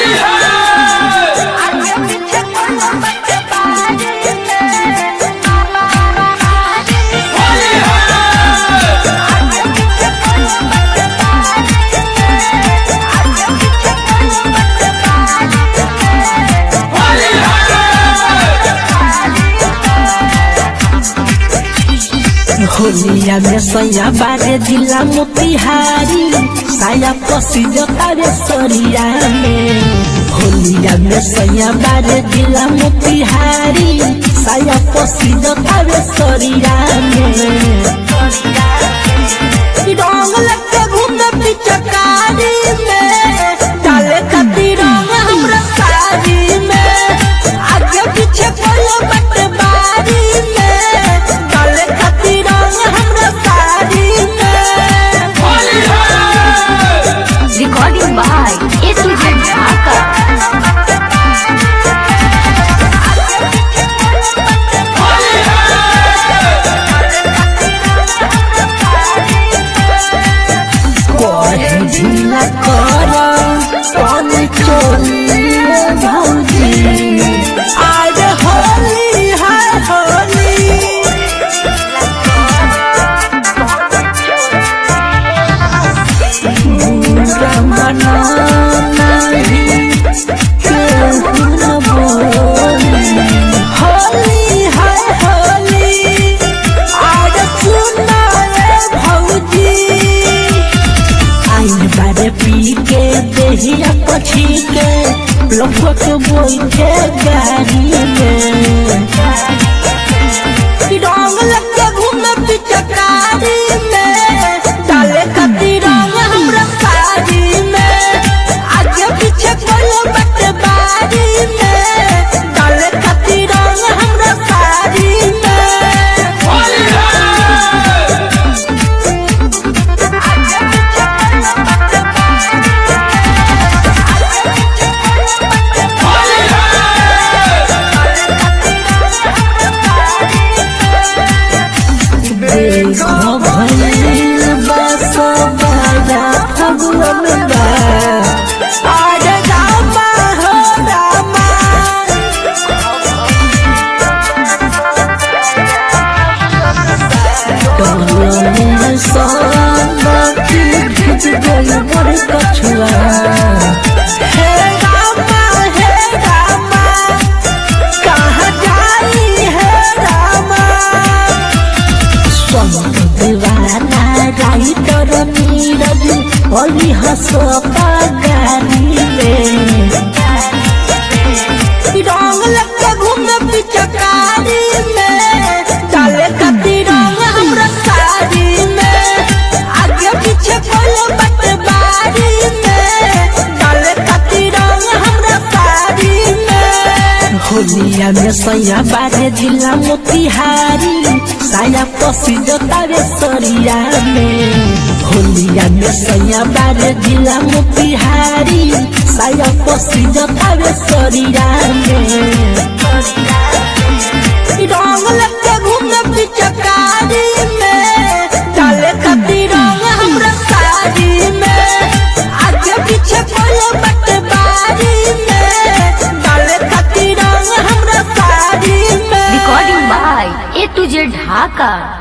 होलिया में सैया बारे जिला मोतिहारी साया पसी जतारे सरिया में होलिया में सैया बारे जिला मोतिहारी साया पसी जतारे सरिया में रंग लगे घूमे पिचकारी में डाले कती रंग हमरा साड़ी में आगे पीछे कोलो बट बारी में डाले कती रंग हमरा साड़ी में Recording by A to Z Dhaka. कोहे ढीला कर कौन चोली भौजी आज होली है होली बुरा मना नहीं केहू न बोली होली है होली आज सुना रे भौजी आइन बारे पी के देहिया पछी के लोग बोइठे गाड़ी में रंग लगे घूमे पिचकारी में डाले कती रंग हमरा साड़ी में आगे पीछे कोलो बट बारी में डाले कती रंग हमरा साड़ी में देखो भइल बस बड़ा फगुन बा आज रामा हो रामा डोलने सोनती खिच गई बड़ कछुआ हे रामा हे रामा कहाँ जाई है रामा संत दीवाना राई तर नीरज होली हसो गानी में रंग लगे घूमे पिचकारी में डाले कती रंग हमरा साड़ी में आगे पीछे कोलो बट बारी में डाले कती रंग हमरा साड़ी में होलिया में सैया बारे जिला मोतिहारी साया पसी जतारे सरिया में होलिया में सैया बारे जिला मोतिहारी साया पसी जतारे सरिया में रंग लगे घूमे पिचकारी में डाले कती रंग हमरा साड़ी में आगे पीछे कोलो बट बारी में डाले कती रंग हमरा साड़ी में Recording by A to Z Dhaka.